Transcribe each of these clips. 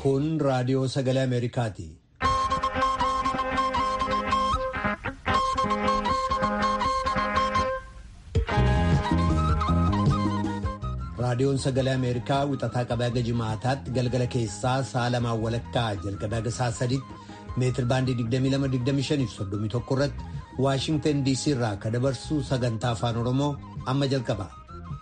Kun raadiyoo sagalee Ameerikaati. Raadiyoon sagalee Ameerikaa wixataa qabee haga jimaataatti galgala keessaa sa'a lamaan walakkaa jalqabee haga sa'a sadiitti meetir baandii 22-25 irratti Waashingtan DC irraa kan dabarsu sagantaa afaan Oromoo amma jalqaba.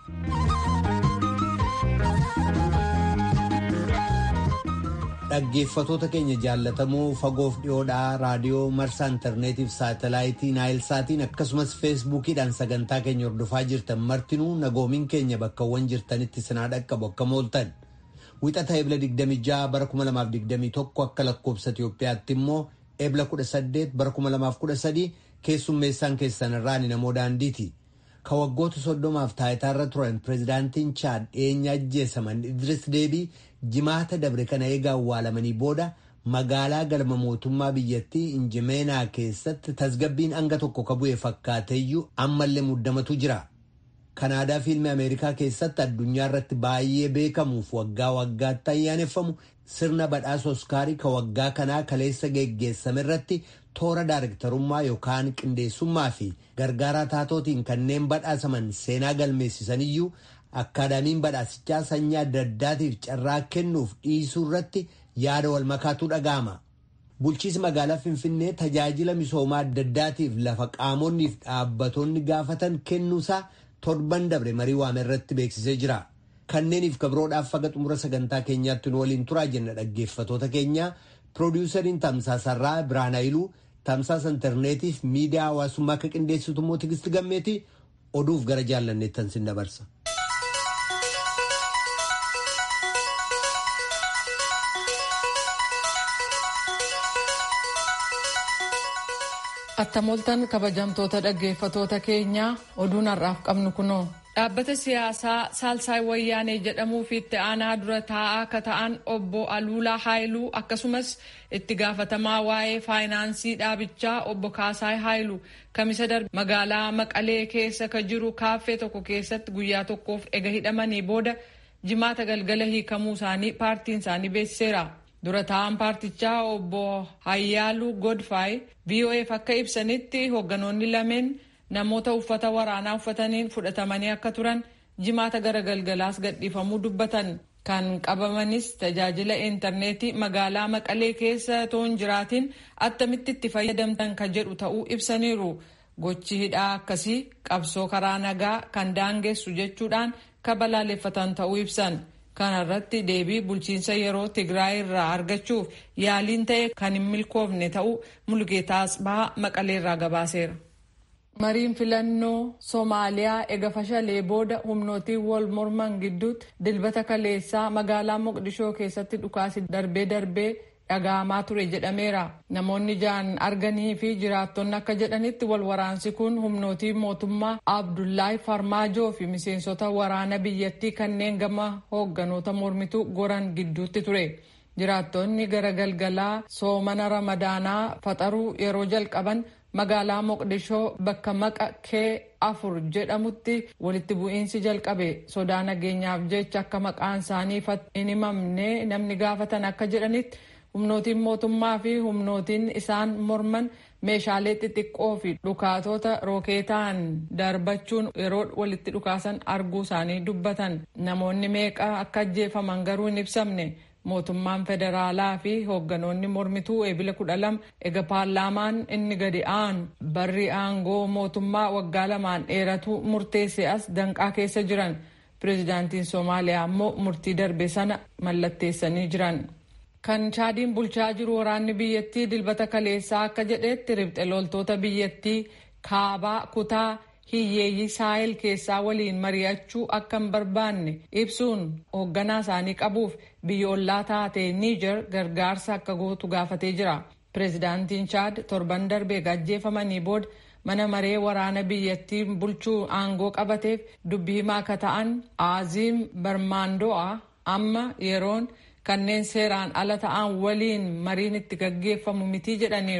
Dhaggeeffatoota keenya jaallatamoo fagoof dhiyoodhaa raadiyoo marsaa intarneetiif saatalaayitii naayilsaatiin akkasumas feesbuukiidhaan sagantaa keenya hordofaa jirtan martinuu nagoomiin keenya bakkawwan jirtanitti sinaa dhaqqabu akka mooltan wixata ebla 26 bara 2021 akka lakkoobsa Itiyoophiyaatti immoo ebla 18 bara 2013 keessummeessaan keessan irraan namoo daandiiti. Ka waggoota soddomaaf taayitaarra turan pireezidaantiin Chaad dhiyeenya ajjeesaman Idris Deebii jimaata dabre kana eega awwaalamanii booda magaalaa galma mootummaa biyyattii Injimeenaa keessatti tasgabbiin hanga tokko ka bu'e fakkaateeyyuu ammallee muddamatu jira. Kanaadaa fiilmii Ameerikaa keessatti addunyaa irratti baay'ee beekamuuf waggaa waggaatti ayyaaneffamu sirna badhaasa Oskaarii ka waggaa kanaa kaleessa geggeessame irratti toora daarektarummaa yookaan qindeessummaa fi gargaaraa taatootiin kanneen badhaasaman seenaa galmeessisaniyyuu akkaadaamiin badhaasichaa sanyii adda addaatiif carraa kennuuf dhiisuu irratti yaada wal makaatu dhaga'ama. Bulchiisi magaalaa Finfinnee tajaajila misoomaa adda addaatiif lafa qaamonni fi dhaabbatoonni gaafatan kennuusaa torban dabre marii waame irratti beeksisee jira. Kanneeniif kabroodhaaf faga xumura sagantaa keenyaatti nu waliin turaa jenna dhaggeeffatoota keenya piroodiwusariin tamsaasarraa Biraan Hayiluu tamsaasa intarneetiif miidiyaa hawaasummaa akka qindeessitu immoo Tigisti Gammeeti oduuf gara jaallanneettan sin dabarsa. Attamoltan kabajamtoota dhaggeeffatoota keenyaa oduun har'aaf qabnu kunoo. Dhaabbata siyaasaa Saalsaay Wayyaanee jedhamuu fi itti aanaa dura taa'aa akka ta'an obbo Aluulaa Haayiluu akkasumas itti gaafatamaa waa'ee faayinaansii dhaabichaa obbo Kaasaay Haayiluu kamisa darbe magaalaa Maqalee keessa ka jiru kaaffee tokko keessatti guyyaa tokkoof ega hidhamanii booda jimaata galgala hiikamuu isaanii paartiin isaanii beeksiseera. Dura taa'an paartichaa obbo Hayyaaluu Godfaay VOAf akka ibsanitti hoogganoonni lameen namoota uffata waraanaa uffataniin fudhatamanii akka turan jimaata gara galgalaas gadhiifamuu dubbatan kan qabamanis tajaajila intarneetii magaalaa maqalee keessa toon jiraatiin attamitti itti fayyadamtan ka jedhu ta'uu ibsaniiru gochi hidhaa akkasii qabsoo karaa nagaa kan daangessu jechuudhaan ka balaaleffatan ta'uu ibsan kana irratti deebii bulchiinsa yeroo tigraay irraa argachuuf yaaliin ta'e kan hin milkoofne ta'uu mulgeetaa asbahaa maqaleerraa gabaaseera. mariin filannoo soomaaliyaa ega fashalee booda humnootiin wal morman gidduutti dilbata kaleessaa magaalaa moqdishoo keessatti dhukaasi darbee darbee dhaga'amaa ture jedhameera namoonni jaan arganii fi jiraattonni akka jedhanitti wal waraansi kun humnootii mootummaa abdullaahi farmaajoo fi miseensota waraana biyyattii kanneen gama hoogganoota mormituu goran gidduutti ture jiraattonni gara galgalaa soomana ramadaanaa faxaruu yeroo jalqaban magaalaa moqdishoo bakka maqa kee afur jedhamutti walitti bu'iinsi jalqabe sodaa nageenyaaf jecha akka maqaan isaanii hin himamne namni gaafatan akka jedhanitti humnootiin mootummaa fi humnootiin isaan morman meeshaalee xixiqqoo fi dhukaatota rookeetaan darbachuun yeroo walitti dhukaasan arguu isaanii dubbatan namoonni meeqa akka ajjeefaman garuu hin ibsamne. mootummaan federaalaa fi hoogganoonni mormituu eebila kudha lama ega paarlaamaan inni gadi aanu barri aangoo mootummaa waggaa lamaan dheeratu murteesse as danqaa keessa jiran pireezidaantiin soomaaliyaa ammoo murtii darbe sana mallatteessanii jiran. kan chaadiin bulchaa jiru waraanni biyyattii dilbata kaleessaa akka jedhetti ribxe loltoota biyyattii kaabaa kutaa hiyyeeyyii saahil keessaa waliin mari'achuu akka hin barbaanne ibsuun hoogganaa isaanii qabuuf biyya ollaa taate niijer gargaarsa akka gootu gaafatee jira pireezidaantiin chaad torban darbee ajjeefamanii booda mana maree waraana biyyattii bulchuu aangoo qabateef dubbii himaa akka ta'an aaziim barmaando'a amma yeroon kanneen seeraan ala ta'an waliin mariin itti gaggeeffamu mitii jedhaniiru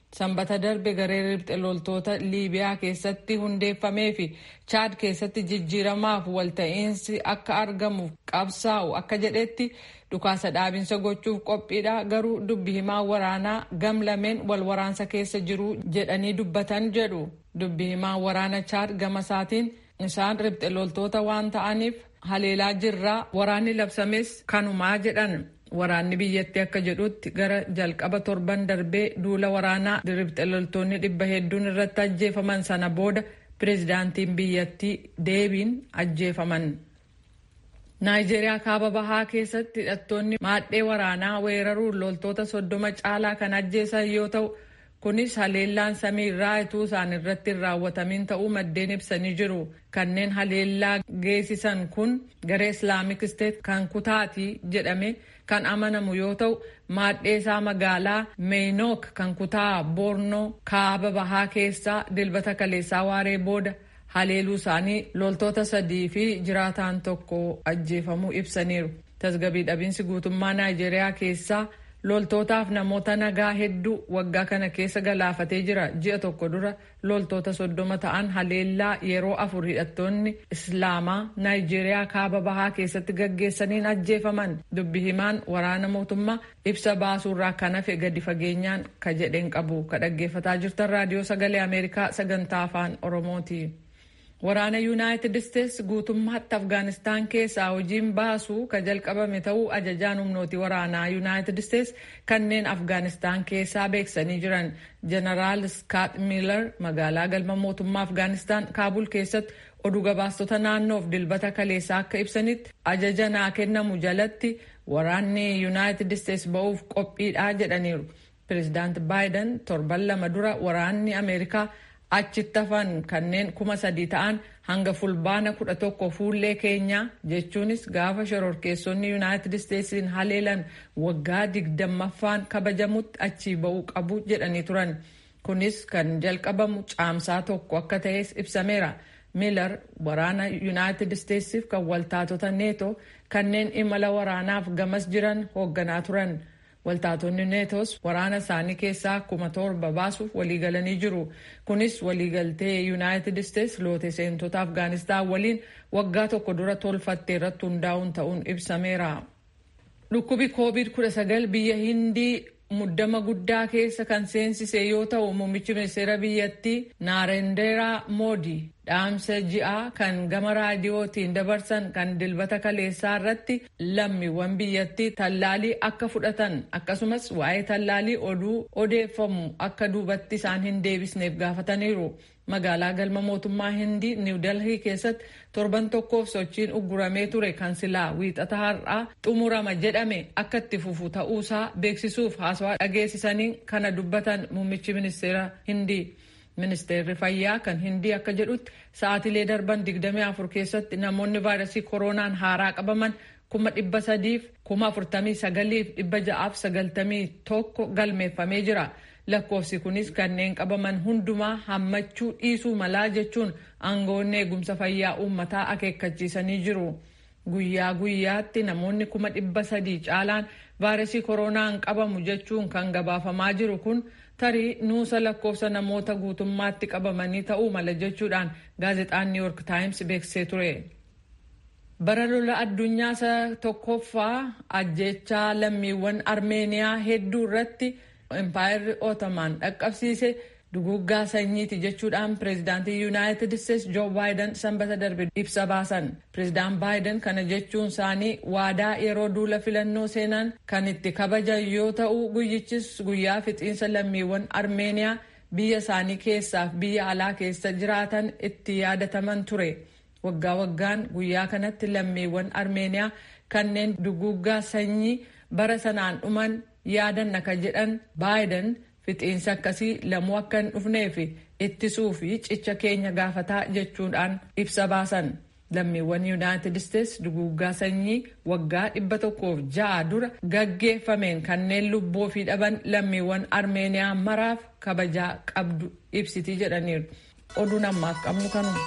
sanbata darbe garee ribxe loltoota liibiyaa keessatti hundeeffamee fi chaad keessatti jijjiiramaaf walta'iinsi akka argamuuf qabsaa'u akka jedhetti dhukaasa dhaabinsa gochuuf qophiidha garuu dubbi himaa waraanaa gam lameen wal waraansa keessa jiru jedhanii dubbatan jedhu dubbi himaa waraana chaad gama isaatiin isaan ribxe loltoota waan ta'aniif haleelaa jirraa waraanni labsames kanumaa jedhan waraanni biyyattii akka jedhutti gara jalqaba torban darbee duula waraanaa ribxe loltoonni dhibba hedduun irratti ajjeefaman sana booda pireezidaantiin biyyattii deebiin ajjeefaman. naayijeeriyaa kaaba bahaa keessatti hidhattoonni maadhee waraanaa weeraruun loltoota soddoma caalaa kan ajjeesan yoo ta'u kunis haleellaan samii irraa ituu isaan irratti hin raawwatamin ta'uu maddeen ibsanii jiru kanneen haleellaa geessisan kun garee islaamik isteet kan kutaati jedhame kan amanamu yoo ta'u maadhee isaa magaalaa meeynook kan kutaa boornoo kaaba bahaa keessaa dilbata kaleessaa waaree booda haleeluu isaanii loltoota sadii fi jiraataan tokko ajjeefamuu ibsaniiru tasgabii dhabiinsi guutummaa naayijeeriyaa keessaa loltootaaf namoota nagaa hedduu waggaa kana keessa galaafatee jira ji'a tokko dura loltoota soddoma ta'an haleellaa yeroo afur hidhattoonni islaamaa naayijeeriyaa kaaba bahaa keessatti gaggeessaniin ajjeefaman dubbi himaan waraana mootummaa ibsa baasuurraa kan hafe gadi fageenyaan ka jedheen qabu ka dhaggeeffataa jirtan raadiyoo sagalee ameerikaa sagantaa afaan oromooti. waraana yuunaayitid isteets guutummaatti afgaanistaan keessaa hojiin baasuu ka jalqabame ta'uu ajajaan humnooti waraanaa yuunaayitid isteets kanneen afgaanistaan keessaa beeksanii jiran jeneraal skaat miilar magaalaa galma mootummaa afgaanistaan kaabul keessatti oduu gabaastota naannoof dilbata kaleessaa akka ibsanitti ajaja naa kennamu jalatti waraanni yuunaayitid isteets ba'uuf qophiidhaa jedhaniiru pireezidaant baayiden torban lama dura waraanni ameerikaa achitti hafan kanneen kuma sadii ta'an hanga fulbaana kudha tokko fuullee keenyaa jechuunis gaafa shororkeessonni yuunaayitid isteetsiin haleelan waggaa digdammaffaan kabajamutti achii ba'uu qabu jedhanii turan kunis kan jalqabamu caamsaa tokko akka ta'es ibsameera miilar waraana yuunaayitid isteetsiif kan waltaatota neetoo kanneen imala waraanaaf gamas jiran hoogganaa turan. waltaatonni neetos waraana isaanii keessaa kuma torba baasuuf waliigalanii jiru kunis waliigaltee yuunaayitid isteets loote seentota afgaanistaan waliin waggaa tokko dura tolfatte irratti hundaa'uun ta'uun ibsameera. dhukkubi koovid 19 biyya hindii muddama guddaa keessa kan seensise yoo ta'u muummichi ministeera biyyattii naarendeeraa moodii dhaamsa ji'aa kan gama raadiyootiin dabarsan kan dilbata kaleessaa irratti lammiiwwan biyyattii tallaalii akka fudhatan akkasumas waa'ee tallaalii oduu odeeffamu akka duubatti isaan hin deebisneef gaafataniiru. magaalaa galma mootummaa hindii niw delhii keessatti torban tokkoof sochiin ugguramee ture kan silaa wiixata har'aa xumurama jedhame akka itti fufu ta'uusaa beeksisuuf haasawaa dhageessisanii kana dubbatan muummichi ministeera hindii. ministeerri fayyaa kan hindii akka jedhutti sa'aatilee darban 24 keessatti namoonni vaayirasii kooroonaan haaraa qabaman kuma dhibba sadiif kuma afurtamii sagaliif dhibba ja'aaf sagaltamii tokko galmeeffamee jira. lakkoofsi kunis kanneen qabaman hundumaa hammachuu dhiisuu malaa jechuun aangoonni eegumsa fayyaa uummataa akeekkachiisanii jiru. Guyyaa guyyaatti namoonni kuma dhibba sadii caalaan vaayirasii kooroonaan qabamu jechuun kan gabaafamaa jiru kun tarii nuusa lakkoofsa namoota guutummaatti qabamanii ta'uu mala jechuudhaan gaazexaan New York Times beeksisee ture. Bara lola addunyaa isa tokkoffaa ajjechaa lammiiwwan Armeeniyaa hedduu irratti Empaayeerri Ottoman dhaqqabsiise duguggaa sanyiiti jechuudhaan pireezidaantii yuunaayitid isteetsi joo baayiden sanbata darbe ibsa baasan pireezidaan baayiden kana jechuun isaanii waadaa yeroo duula filannoo seenan kan itti kabajan yoo ta'u guyyichis guyyaa fixiinsa lammiiwwan armeeniyaa biyya isaanii keessaaf biyya alaa keessa jiraatan itti yaadataman ture waggaa waggaan guyyaa kanatti lammiiwwan armeeniyaa kanneen duguggaa sanyii bara sanaan dhuman yaadan akka jedhan baayiden fixiinsa akkasii lamuu akka hin dhufneef ittisuu fi cicha keenya gaafataa jechuudhaan ibsa baasan lammiiwwan yuunaayitid isteetsi duguggaa sanyii waggaa dhibba tokkoof ja'a dura gaggeeffameen kanneen lubbuu fi dhaban lammiiwwan armeeniyaa maraaf kabajaa qabdu ibsitii jedhaniiru oduun ammaaf qabnu kanuma.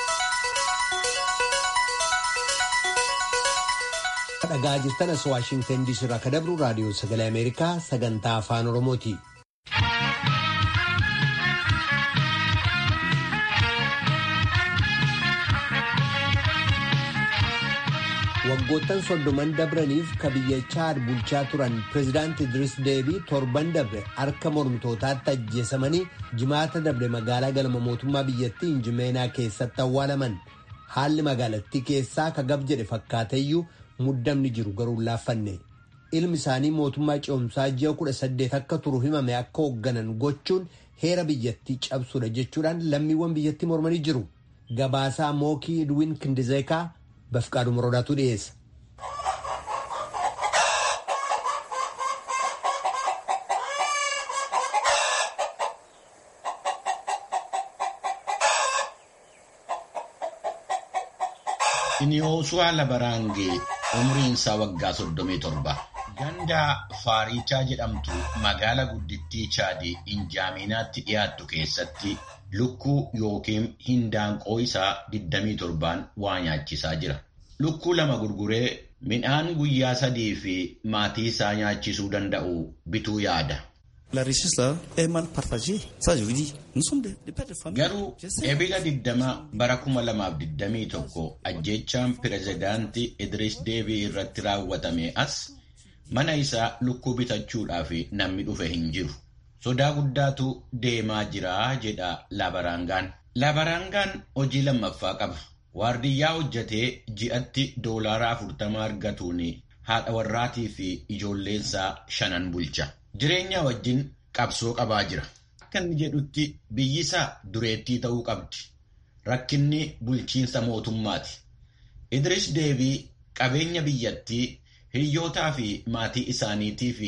dhagaa jirtan as waashingtan diisii irraa kan dabru raadiyoo sagalee ameerikaa sagantaa afaan oromooti. waggoottan soddoman dabraniif ka biyya chaad bulchaa turan pireezidaanti idris deebii torban dabre harka mormitootaatti ajjeesamanii jimaata dabre magaalaa galma mootummaa biyyattii injimeenaa keessatti awwaalaman haalli magaalattii keessaa ka gab jedhe fakkaateeyyuu muddamni jiru garuu laaffanne ilmi isaanii mootummaa ce'umsaa ji'a kudha saddeet akka turu himame akka hoogganan gochuun heera biyyattii cabsuudha jechuudhaan lammiiwwan biyyattii mormanii jiru gabaasaa mookii idwin kindizeekaa bafqaadhu moroodaatu dhiyeessa. Iniyoosuwaa Labaraangee umriin isaa waggaa 37 ganda Faarichaa jedhamtu magaala guddittii Chaadii Injaaminaatti dhiyaattu keessatti lukkuu yookiin hindaanqoo isaa 27 waa nyaachisaa jira. Lukkuu lama gurguree midhaan guyyaa sadii fi maatii isaa nyaachisuu danda'u bituu yaada. Garuu ebila 20 bara 2021 ajjeechaan pireezidaantii Idris Deebii irratti raawwatame as mana isaa lukkuu bitachuudhaaf namni dhufe hin jiru. Sodaa guddaatu deemaa jira jedha Labaraangaan. Labaraangaan hojii lammaffaa qaba. Waardiyyaa hojjetee ji'atti doolaara 40 argatuun haadha warraatii fi ijoolleensaa shanan bulcha. Jireenya wajjin qabsoo qabaa jira. Akka inni jedhutti biyyi isaa dureettii ta'uu qabdi. Rakkinni bulchiinsa mootummaati. Idris Deebii qabeenya biyyattii hiriyootaa fi maatii isaaniitiif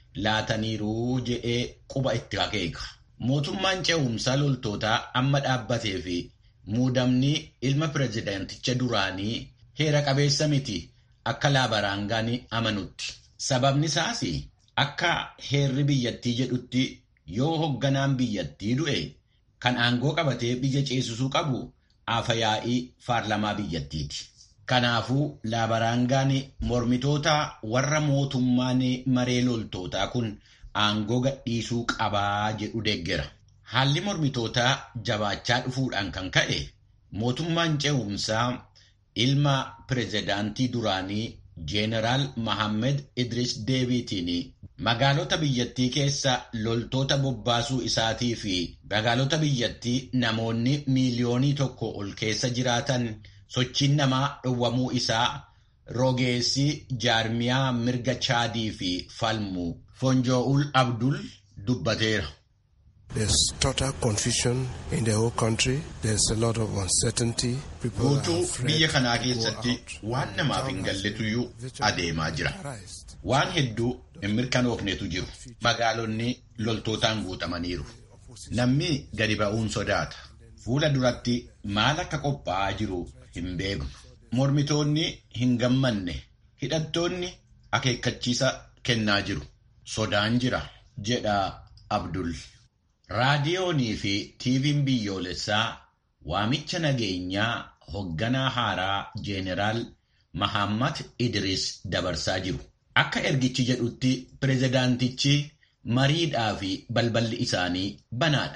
laataniiru jedhee quba itti akeeka. Mootummaan ce'umsaa loltootaa amma dhaabbatee fi muudamni ilma pireezidaanticha duraanii heera qabeessa miti akka laabaraangaan amanutti. Sababni isaas akka heerri biyyattii jedhutti yoo hogganaan biyyattii du'e kan aangoo qabatee biyya ceesisuu qabu aafayaa'ii paarlamaa biyyattiiti. Kanaafuu laabaraangaan mormitoota warra mootummaan maree loltootaa kun aangoo gadhiisuu qabaa jedhu deeggera. Haalli mormitootaa jabaachaa dhufuudhaan kan ka'e mootummaan ce'umsaa ilma pireezidaantii duraanii Jeeneraal Mahammed Idris Deebiitiin magaalota biyyattii keessa loltoota bobbaasuu isaatii fi magaalota biyyattii namoonni miiliyoonii tokko ol keessa jiraatan sochiin namaa dhowwamuu isaa rogeessi jaarmiyaa mirga chaadii fi falmu Fonjo'ul Abdul dubbateera. There's total confusion in the whole country. There's a lot of uncertainty. People Guutuu biyya kanaa keessatti waan namaaf hin galletuyyuu adeemaa jira. Waan hedduu hin mirkanoofnetu jiru. Magaalonni loltootaan guutamaniiru. Namni gadi ba'uun sodaata. Fuula duratti maal akka qophaa'aa jiru hin beeknu. Mormitoonni hin gammanne. Hidhattoonni akeekkachiisa kennaa jiru. Sodaan jira jedha Abdul. Raadiyoonii fi tiiviin biyyoolessaa waamicha nageenyaa hogganaa haaraa Jeeneraal Mahammad Idris dabarsaa jiru. Akka ergichi jedhutti pireezidaantichi mariidhaa fi balballi isaanii banaadha.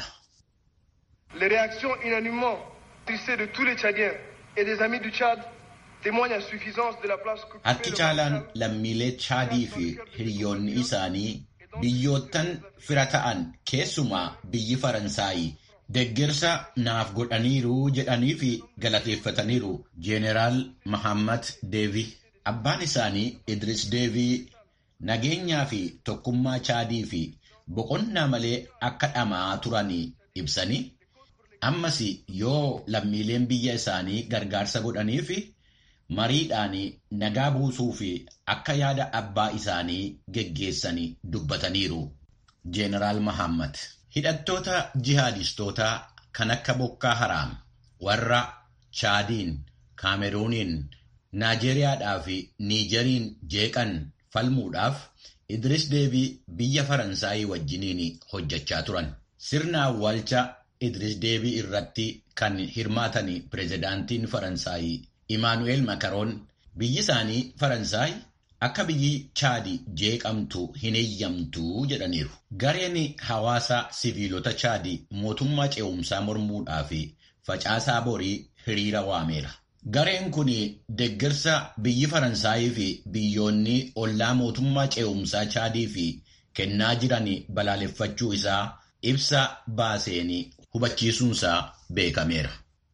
Les réactions unanimement tristées de tous les Tchadiens et des amis du Tchad témoignent à suffisance de la place que Harki caalaan lammiilee Chaadii fi hiriyoonni isaanii biyyoottan fira ta'an keessumaa biyyi Faransaayii deeggarsa naaf godhaniiru jedhanii fi galateeffataniiru Jeeneraal Mahammad Deevi. Abbaan isaanii Idris Deebii nageenyaa fi tokkummaa Chaadii fi boqonnaa malee akka dhamaa turanii ibsanii ammas yoo lammiileen biyya isaanii gargaarsa godhanii fi mariidhaan nagaa buusuu fi akka yaada abbaa isaanii geggeessanii dubbataniiru. Jeeneraal Mahammad hidhattoota jihaadistootaa kan akka Bokkaa Haraam warra Chaadiin, Kaameruuniin, Naajeeriyaadhaa fi Niijeriin jeeqan falmuudhaaf Idris Deebii biyya Faransaayii wajjiniin hojjechaa turan. Sirna awwaalcha Idris Deebii irratti kan hirmaatan pireezidaantiin Faransaayii Imaanu'eel Makaroon biyyi isaanii Faransaay akka biyyi Chaadii jeeqamtu hin eeyyamtu jedhaniiru. Gareen hawaasa siviilota Chaadii mootummaa ce'umsaa mormuudhaa fi facaasaa borii hiriira waameera. Gareen kun deeggarsa biyyi Faransaayii fi biyyoonni ollaa mootummaa ce'umsaa Chaadii fi kennaa jiran balaaleffachuu isaa ibsa baaseen hubachiisuunsaa beekameera.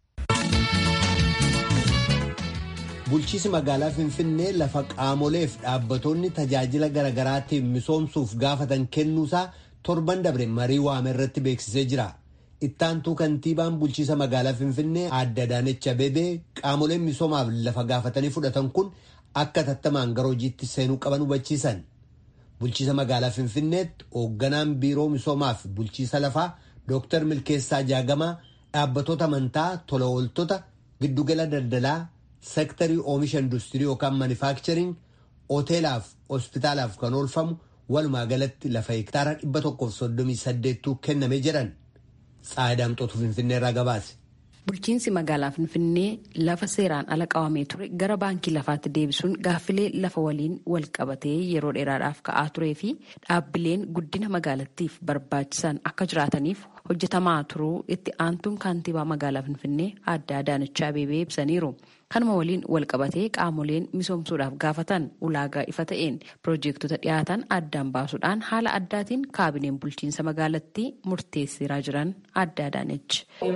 Bulchiinsi magaalaa Finfinnee lafa qaamoleef dhaabbattoonni tajaajila garaagaraatiif misoomsuuf gaafatan kennuusaa torban dabre marii waame irratti beeksisee jira. Ittaantuu kantiibaan bulchiinsa magaalaa Finfinnee Aadde Adaanech Abeebee qaamoleen misoomaaf lafa gaafatanii fudhatan kun akka tattamaan gara hojiitti seenuu qaban hubachiisan. Bulchiinsa magaalaa Finfinneetti hoogganaan biiroo misoomaaf bulchiinsa lafaa Dooktar Milkeessaa Jaagamaa dhaabbattoota amantaa tola ooltota giddugala daldalaa sektarii oomisha industirii yookaan manufaaktchariing hoteelaaf hospitaalaaf kan oolfamu walumaa galatti lafa hektaara 138 kennamee jedhan tsaadaamxootu finfinnee irraa gabaase. Bulchiinsi magaalaa Finfinnee lafa seeraan ala qabamee ture gara baankii lafaatti deebisuun gaaffilee lafa waliin wal qabatee yeroo dheeraadhaaf ka'aa turee fi dhaabbileen guddina magaalattiif barbaachisan akka jiraataniif hojjetamaa turuu itti aantuun kaantibaa magaalaa Finfinnee Aadde Adaanech Abeebee ibsaniiru. Kanuma waliin wal qabatee qaamoleen misoomsuudhaaf gaafatan ulaagaa ifa ta'een piroojeektota dhiyaatan addaan baasuudhaan haala addaatiin kaabineen bulchiinsa magaalattii murteessiraa jiran Aadde Adaanech.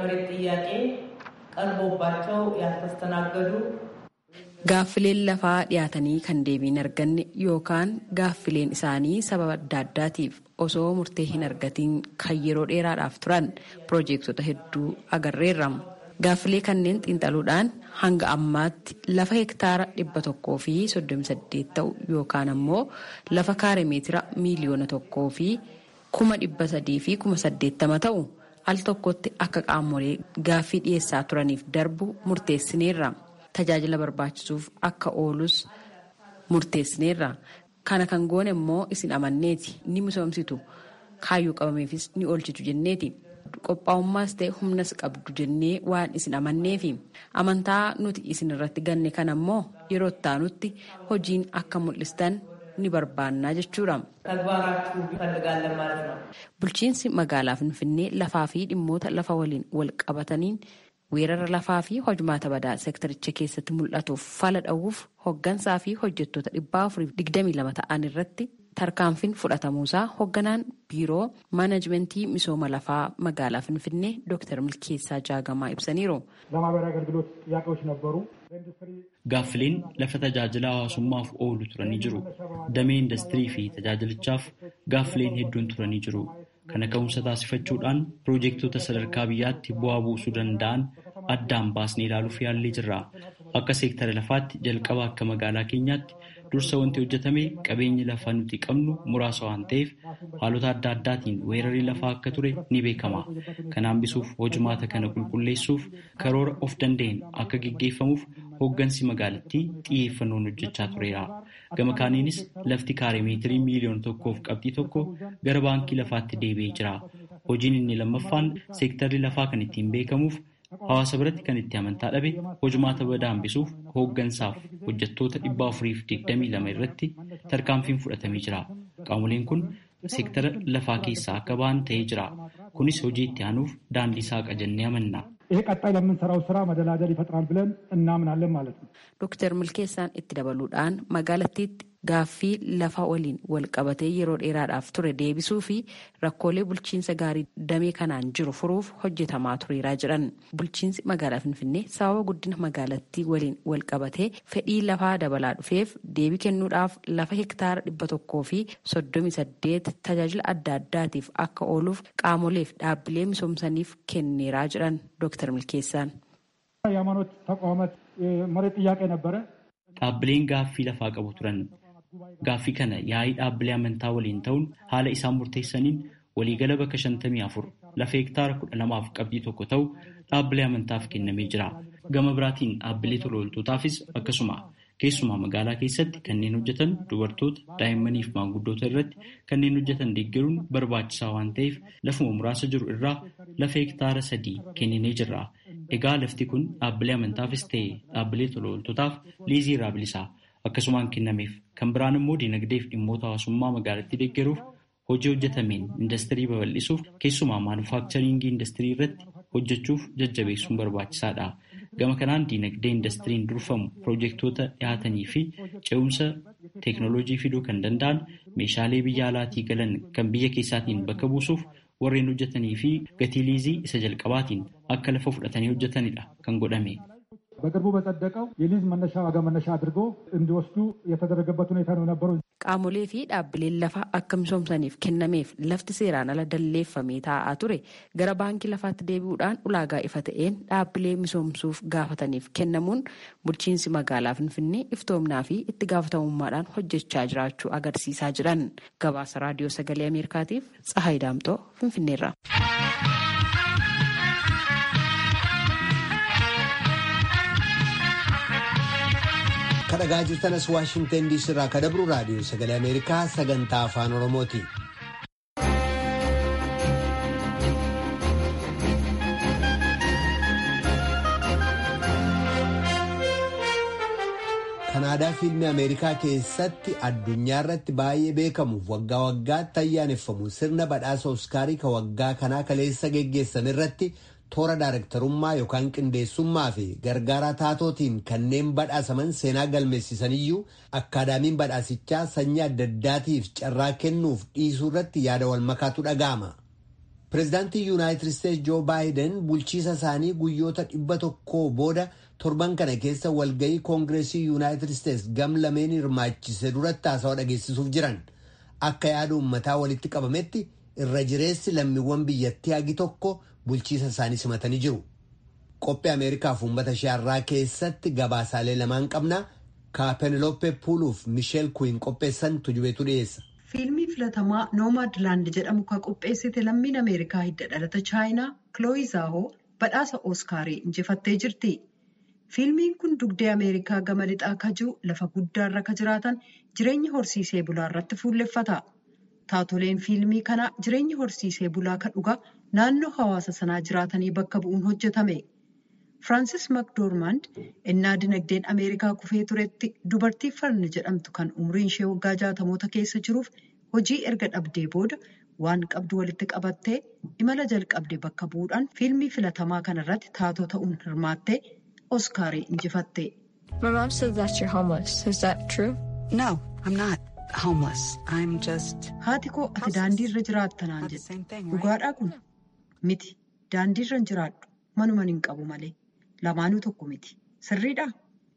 Gaaffileen lafaa dhiyaatanii kan deebii hin arganne yookaan gaaffileen isaanii sababa adda addaatiif osoo murtee hin argatiin kan yeroo dheeraadhaaf turan piroojeektota hedduu agarreerra. Gaaffilee kanneen xiinxaluudhaan hanga ammaatti lafa hektaara dhibba tokkoo fi soddomi saddeet ta'u yookaan ammoo lafa kaare meetira miiliyoona tokkoo fi kuma dhibba sadii fi kuma saddeettama ta'u al tokkotti akka qaamolee gaaffii dhiyeessaa turaniif darbu murteessineerra. Tajaajila barbaachisuuf akka oolus murteessineerra. Kana kan goone immoo isin amanneeti ni misoomsitu kaayyoo qabameefis ni oolchitu jenneeti. qophaa'ummaas ta'e humnas qabdu jennee waan isin amanneefi amantaa nuti isin irratti ganne kan ammoo yeroo ittaanutti hojiin akka mul'istan ni barbaannaa jechuudha. Bulchiinsi magaalaa Finfinnee lafaa fi dhimmoota lafa waliin wal qabataniin weerara lafaa fi hojmaata badaa seektaricha keessatti mul'atuuf fala dha'uuf hoggansaa fi hojjettoota dhibbaa afuriif digdamii lama ta'an irratti tarkaanfiin fudhatamuusaa hoogganaan biiroo maanajimentii misooma lafaa magaalaa finfinnee dooktar milkeessaa jaagamaa ibsaniiru. Gaaffileen lafa tajaajila hawaasummaaf oolu turanii jiru. Damee industirii fi tajaajilichaaf gaaffileen hedduun turanii jiru. Kana ka'umsa taasifachuudhaan piroojeektota sadarkaa biyyaatti bu'aa buusuu danda'an addaan baasnee ilaaluuf yaallee jirra. Akka seektara lafaatti jalqaba akka magaalaa keenyaatti dursa wanti hojjetame qabeenyi lafaa nuti qabnu muraasa waan ta'eef haalota adda addaatiin weerarri lafaa akka ture ni beekama. Kana hambisuuf hojimaata kana qulqulleessuuf karoora of danda'een akka geggeeffamuuf hooggansi magaalattii xiyyeeffannoon hojjechaa tureera. Gama kaaniinis lafti kaaree meetirii miiliyoona tokkoof qabxii tokko gara baankii lafaatti deebi'ee jira. Hojiin inni lammaffaan seektarri lafaa kan ittiin beekamuuf hawaasa biratti kan itti amantaa dhabe hojimaata badaa hambisuuf hooggansaaf hojjettoota dhibba afuriif digdamii lama irratti tarkaanfiin fudhatamee jira. Qaamoleen kun seektara lafaa keessaa akka ba'an ta'ee jira. Kunis hojii itti aanuuf daandii saaqa jennee amanna. ይሄ ቀጣይ ለምንሰራው ስራ መደላደል ይፈጥራል ብለን እናምናለን ማለት ነው። ዶክተር milkeessaan itti dabaluudhaan magaalattiitti gaaffii lafa waliin wal qabatee yeroo dheeraadhaaf ture deebisuu fi rakkoolee bulchiinsa gaarii damee kanaan jiru furuuf hojjetamaa tureeraa jedhan. Bulchiinsi magaalaa Finfinnee sababa guddina magaalattii waliin wal qabatee fedhii lafaa dabalaa dhufeef deebii kennuudhaaf lafa hektaara dhibba tokkoo fi soddomi saddeet tajaajila adda addaatiif akka ooluuf qaamoleef dhaabbilee misoomsaniif kenneeraa jedhan Dooktar Milkeessaan. የሃይማኖት ተቋማት መሬት ጥያቄ ነበረ። Dhaabbileen gaaffii lafaa qabu turan. Gaaffii kana yaa'ii dhaabbilee amantaa waliin ta'uun haala isaan murteessaniin waliigala bakka shantamii afur lafa hektaara kudha lamaaf qabxii tokko ta'u dhaabbilee amantaaf kennamee jira. Gama biraatiin dhaabbilee tola ooltotaafis akkasuma keessumaa magaalaa keessatti kanneen hojjetan dubartoota daa'immanii fi maanguddoota irratti kanneen hojjetan deeggaruun barbaachisaa waan ta'eef lafuma muraasa jiru irraa lafa hektaara sadii kenninee jirra. Egaa lafti kun dhaabbilee amantaafis ta'e dhaabbilee tola ooltotaaf liizii irraa bilisaa akkasumaan kennameef kan biraan immoo dinagdee fi dhimmoota hawaasummaa magaalattii deeggaruuf hojii hojjetameen indastirii babal'isuuf keessumaa maanufaakcharingii indastirii irratti hojjechuuf jajjabeessuun barbaachisaadha. Gama kanaan diinagdee indastiriin durfamu piroojeektoota dhiyaatanii fi ce'umsa teeknooloojii fiduu kan danda'an meeshaalee biyya alaatii galan kan biyya keessaatiin bakka buusuuf warreen hojjetanii fi gatii liizii isa jalqabaatiin akka lafa fudhatanii hojjetanidha kan godhame. በቅርቡ በጸደቀው የሊዝ መነሻ ዋጋ መነሻ አድርጎ እንዲወስዱ የተደረገበት ሁኔታ ነው የነበረው። Qaamolee fi dhaabbileen lafaa akka misoomsaniif kennameef lafti seeraan ala dalleeffamee taa'aa ture gara baankii lafaatti deebi'uudhaan ulaagaa ifa ta'een dhaabbilee misoomsuuf gaafataniif kennamuun bulchiinsi magaalaa Finfinnee iftoomnaa fi itti gaafatamummaadhaan hojjechaa jiraachuu agarsiisaa jiran. Gabaasa raadiyoo sagalee Ameerikaatiif Tsahaay Daamtoo Finfinneerra. kadhagaa jirtanas waashingtan diisii irraa kadabru raadiyoo sagalee ameerikaa sagantaa afaan oromooti. kanaadaa fiilmii ameerikaa keessatti addunyaa irratti baay'ee beekamuuf waggaa waggaatti ayyaaneffamu sirna badhaasa oskaarii ka waggaa kanaa kaleessa geggeessame irratti toora daarektarummaa yookaan qindeessummaa fi gargaaraa taatootiin kanneen badhaasaman seenaa galmeessisaniyyuu akkaadaamiin badhaasichaa sanyii adda addaatiif carraa kennuuf dhiisuu irratti yaada wal makaatu dhaga'ama. Pireezidaantii Yuunaayitid Isteetsi Joo Baayiden bulchiisa isaanii guyyoota dhibba tokkoo booda torban kana keessa walgahii koongireesii Yuunaayitid Isteetsi gam lameen hirmaachise duratti haasawaa dhageessisuuf jiran akka yaada uummataa walitti qabametti irra jireessi lammiiwwan biyyattii hagi tokko bulchiisa isaanii simatanii jiru. Qophii Ameerikaaf uummata isheerraa keessatti gabaasaalee lamaan qabna. Ka Penelope Puuluuf Misheel Kuyin qopheessan tujubeetu dhiyeessa. Fiilmii filatamaa Noomaadlaand jedhamu kan qopheessite lammiin Ameerikaa hidda dhalata Chaayinaa Kilooyi Zaahoo badhaasa Ooskaarii injifattee jirti. Fiilmiin kun dugdee Ameerikaa gama lixaa kajuu lafa guddaarra ka jiraatan jireenya horsiisee bulaa irratti fuulleffata. Taatoleen fiilmii kanaa jireenya horsiisee bulaa kan dhugaa naannoo hawaasa sanaa jiraatanii bakka bu'uun hojjetame. Firaansis Makdoormand innaa dinagdeen Ameerikaa kufee turetti dubartii farni jedhamtu kan umriin ishee waggaa jaatamoota keessa jiruuf hojii erga dhabdee booda waan qabdu walitti qabattee imala jalqabde bakka bu'uudhaan fiilmii filatamaa kanarratti taatoo ta'uun hirmaattee Oskaarii injifatte. My mom says that you're homeless. Is that true? No, I'm not homeless. I'm just. Haati koo ati daandii irra jiraatta naan jette. Dhugaadhaa kun miti. Daandii irra hin jiraadhu. Manuman hin qabu malee. Lamaanuu tokko miti. Sirriidhaa?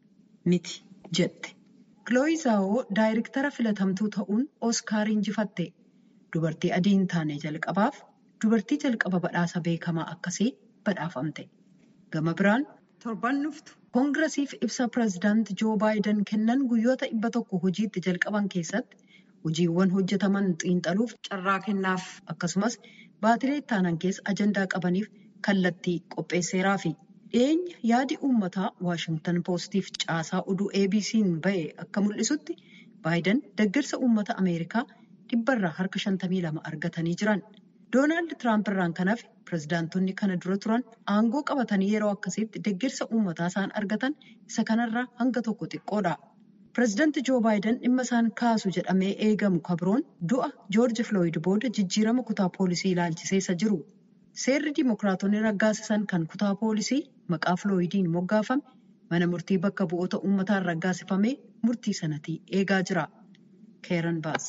Miti jette. Kilooyi Zaawoo daayirektara filatamtuu ta'uun Oskaarii injifatte. Dubartii adii hin taane jalqabaaf dubartii jalqaba badhaasa beekamaa akkasii badhaafamte. Gama biraan torban dhuftu koongiresiif ibsa pireezidaanti Joo Baayiden kennan guyyoota dhibba tokko hojiitti jalqaban keessatti hojiiwwan hojjetaman xiinxaluuf carraa kennaaf akkasumas baatilee ittaanan keessa ajandaa qabaniif kallattii qopheesseeraafi. Dhiyeenya yaadi uummataa Waashingtan Poostiif caasaa oduu ABC'n ba'e akka mul'isutti Baayiden deeggarsa uummata Ameerikaa dhibbarraa harka 52 argatanii jiran. Doonaald Tiraamp irraan kan hafe pireezidaantonni kana dura turan aangoo qabatanii yeroo akkasiitti deeggarsa uummataa isaan argatan isa kanarraa hanga tokko xiqqoodha. Pireezidaanti Joo Baayiden dhimma isaan kaasu jedhamee eegamu kabroon du'a Joorji Filooyid booda jijjiirama kutaa poolisii ilaalchiseessa jiru. Seerri Dimookiraatonni raggaasisan kan kutaa poolisii maqaa Filooyidiin moggaafame mana murtii bakka bu'oota uummataan raggaasifamee murtii sanatii eegaa jira. Keeran Baas.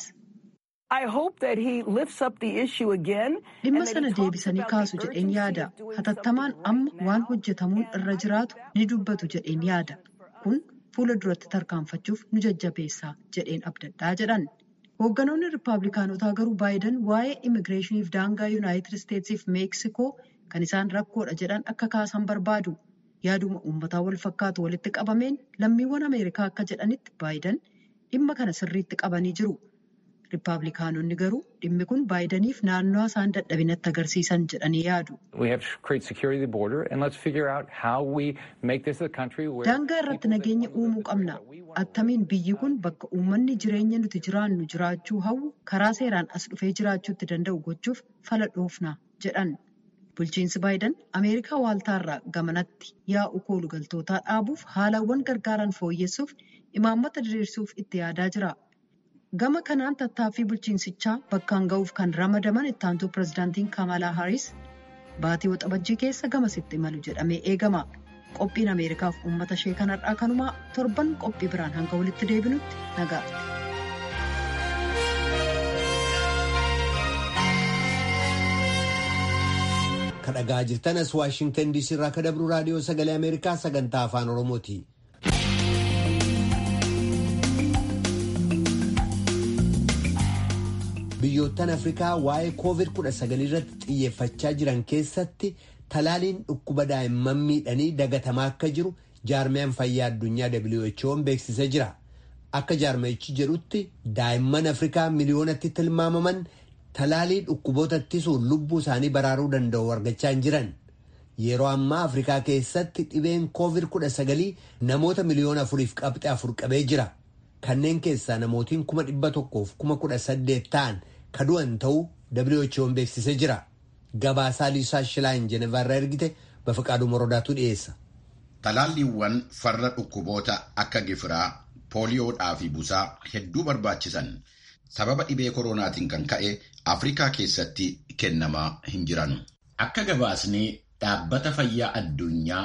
Dhimma sana deebisanii kaasu jedheen yaada. Hatattamaan amma waan hojjetamuun irra jiraatu ni dubbatu jedheen yaada. Kun fuula duratti tarkaanfachuuf nu jajjabeessa jedheen abdadhaa jedhan. Hoogganoonni Rippaabilikaanotaa garuu Baayiden waa'ee immigireeshiniif daangaa Yuunaayitid Isteetsiif Meeksikoo kan isaan rakkoodha jedhan akka kaasan barbaadu. Yaaduma uummataa wal fakkaatu walitti qabameen lammiiwwan Ameerikaa akka jedhanitti Baayiden dhimma kana sirriitti qabanii jiru. Rippaabilikaanonni garuu dhimmi kun Baayideniif naannoo isaan dadhabinatti agarsiisan jedhanii yaadu. Daangaa irratti nageenya uumuu qabna. Attamiin biyyi kun bakka uummanni jireenya nuti jiraannu jiraachuu hawwu karaa seeraan as dhufee jiraachuutti danda'u gochuuf fala dhoofna jedhan. Bulchiinsi Baayiden Ameerikaa waaltaarraa gamanatti yaa'u koolugaltootaa dhaabuuf haalawwan gargaaran fooyyessuuf imaammata diriirsuuf itti yaadaa jira. Gama kanaan tattaaffii bulchiinsichaa bakkaan ga'uuf kan ramadaman ittaantuu pireezidaantiin Kamalaa Haaris baatii waxabajjii keessa gamasitti imalu jedhamee eegama. qophiin ameerikaaf uummata ishee kanarraa kanumaa torban qophii biraan hanga walitti deebinutti nagaatti. kadhagaa jirtanas waashingtan diisii irraa ka dabru raadiyoo sagalee ameerikaa sagantaa afaan oromooti. biyyoottan afrikaa waa'ee koovid 19 irratti xiyyeeffachaa jiran keessatti talaaliin dhukkuba daa'imman miidhanii dagatamaa akka jiru jaarmiyaan fayyaa addunyaa who'n beeksisee jira akka jaarmayichi jedhutti daa'imman afrikaa miliyoonatti tilmaamaman talaalii dhukkuboota ittisuun lubbuu isaanii baraaruu danda'u argachaa hin jiran yeroo ammaa afrikaa keessatti dhibeen koovid 19 namoota miliyoona afuriif qabxe afur qabee jira kanneen keessaa namootiin kuma dhibba tokkoof kuma kudha saddeet ta'an ka du'an ta'uu who'n beeksisee jira gabaasaa liisaa shilaayin jenevaarraa ergite bafaqaaduu morodaatu dhiyeessa. Talaalliiwwan farra dhukkuboota akka gifiraa pooliyoodhaa fi busaa hedduu barbaachisan sababa dhibee koronaatiin kan ka'e afrikaa keessatti kennamaa hin jiran. Akka gabaasni dhaabbata fayyaa addunyaa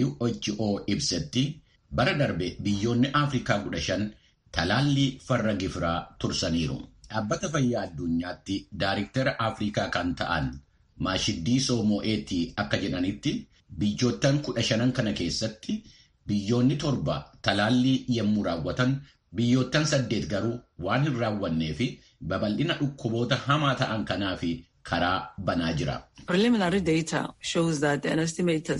WHO ibsetti bara darbe biyyoonni afrikaa kudha shan talaallii farra gifiraa tursaniiru. Dhaabbata fayyaa addunyaatti daariktara afrikaa kan ta'an maashiddiisoo moo'eetii akka jedhanitti biyyoottan kudha shanan kana keessatti biyyoonni torba talaallii yommuu raawwatan biyyoottan saddeet garuu waan hin raawwannee fi babal'ina dhukkuboota hamaa ta'an kanaa fi karaa banaa jira. Preliminary data shows that an estimated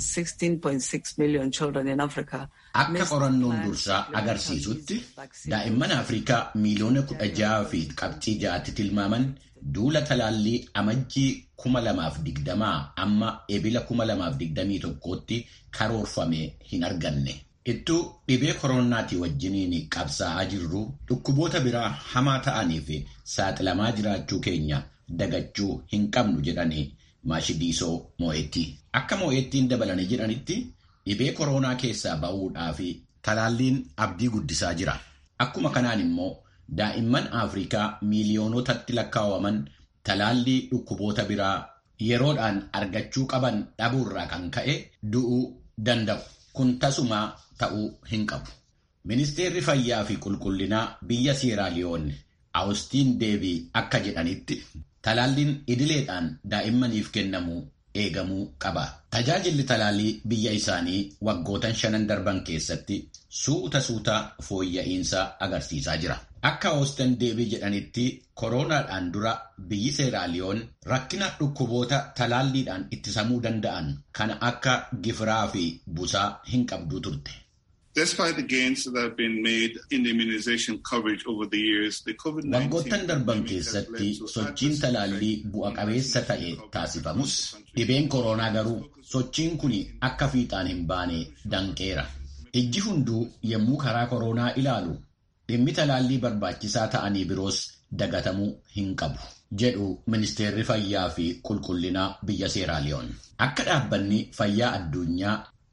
16.6 million children in Africa Akka qorannoon dursaa agarsiisutti daa'imman Afrikaa miiliyoona kudha jaha fi qabxii ja'atti tilmaaman duula talaallii amajjii kuma lamaaf digdamaa amma ebila kuma lamaaf digdamii tokkootti karoorfame hin arganne. Ittuu dhibee koronaatii wajjiniin qabsaa'aa jirru dhukkuboota biraa hamaa ta'anii fi saaxilamaa jiraachuu keenya dagachuu hin qabnu jedhanii maashidiisoo moo'etti. Akka moo'ettiin dabalanii jedhanitti dhibee koronaa keessaa ba'uudhaa fi talaalliin abdii guddisaa jira. Akkuma kanaan immoo daa'imman Afrikaa miiliyoonotatti lakkaa'aman talaallii dhukkuboota biraa yeroodhaan argachuu qaban dhabuurraa kan ka'e du'uu danda'u. Kun tasumaa ta'uu hin qabu. Ministeerri fayyaa fi qulqullinaa biyya Seeraaliyoon Awustiin Deebii akka jedhanitti talaalliin idileedhaan daa'immaniif kennamu eegamuu qaba. Tajaajilli talaallii biyya isaanii waggootan shanan darban keessatti suuta suuta fooyya'insa agarsiisaa jira. Akka Awustiin Deebii jedhanitti koronaadhaan dura biyyi Seeraaliyoon rakkina dhukkuboota talaalliidhaan ittisamuu danda'an kana akka gifiraa fi busaa hin qabduu turte. Despite the gains that have been made in the immunization coverage over the years, the COVID-19 Waggoottan darban keessatti sochiin talaallii bu'a qabeessa ta'e taasifamus dhibeen koronaa garuu sochiin kun akka fiixaan hin baane danqeera. Ijji hunduu yommuu karaa koronaa ilaalu dhimmi talaallii barbaachisaa ta'anii biroos dagatamuu hin qabu. jedhu ministeerri fayyaa fi qulqullinaa biyya Seeraaliyoon. Akka dhaabbanni fayyaa addunyaa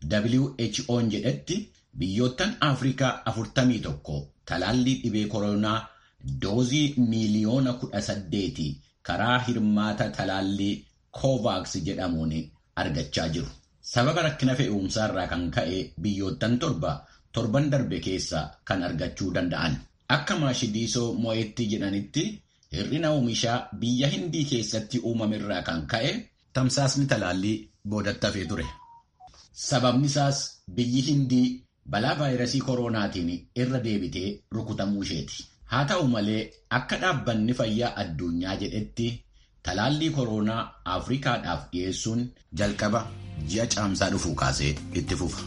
WHO'n jedhetti biyyoottan Afrikaa afurtamii tokko talaallii dhibee koronaa doozii miiliyoona kudha saddeeti karaa hirmaata talaallii Kovaaks jedhamuun argachaa jiru. Sababa rakkina fe'umsaarraa kan ka'e biyyoottan torba torban darbe keessa kan argachuu danda'an. Akka maashidiisoo moo'etti jedhanitti hir'ina oomishaa biyya hindii keessatti uumamerraa kan ka'e tamsaasni talaallii boodatti hafee ture. Sababni isaas biyyi hindii balaa vaayirasii koronaatiin irra deebitee rukutamuu isheeti. Haa ta'u malee akka dhaabbanni fayyaa addunyaa jedhetti talaallii koronaa Afrikaadhaaf dhiyeessuun jalqaba ji'a caamsaa dhufuu kaasee itti fufa.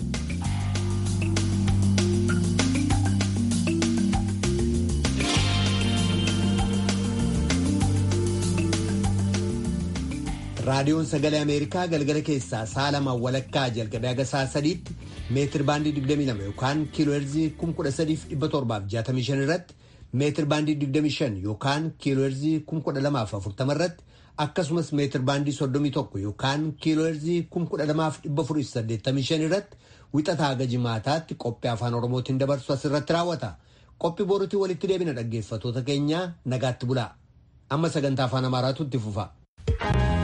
raadiyoon sagalee ameerikaa galgala keessaa sa'a lamaan walakkaa jalqabee haga sa'a sadiitti meetir baandii 22 yookaan kiilooherzii 13765 irratti meetir baandii 25 yookaan kiilooherzii 12040 irratti akkasumas meetir baandii 31 yookaan kiilooherzii 12485 irratti wixataa haga jimaataatti qophii afaan oromootiin dabarsu asirratti raawwata qophii boruutii walitti deebina dhaggeeffatoota keenyaa nagaatti bulaa amma sagantaa afaan amaaraatu itti fufa.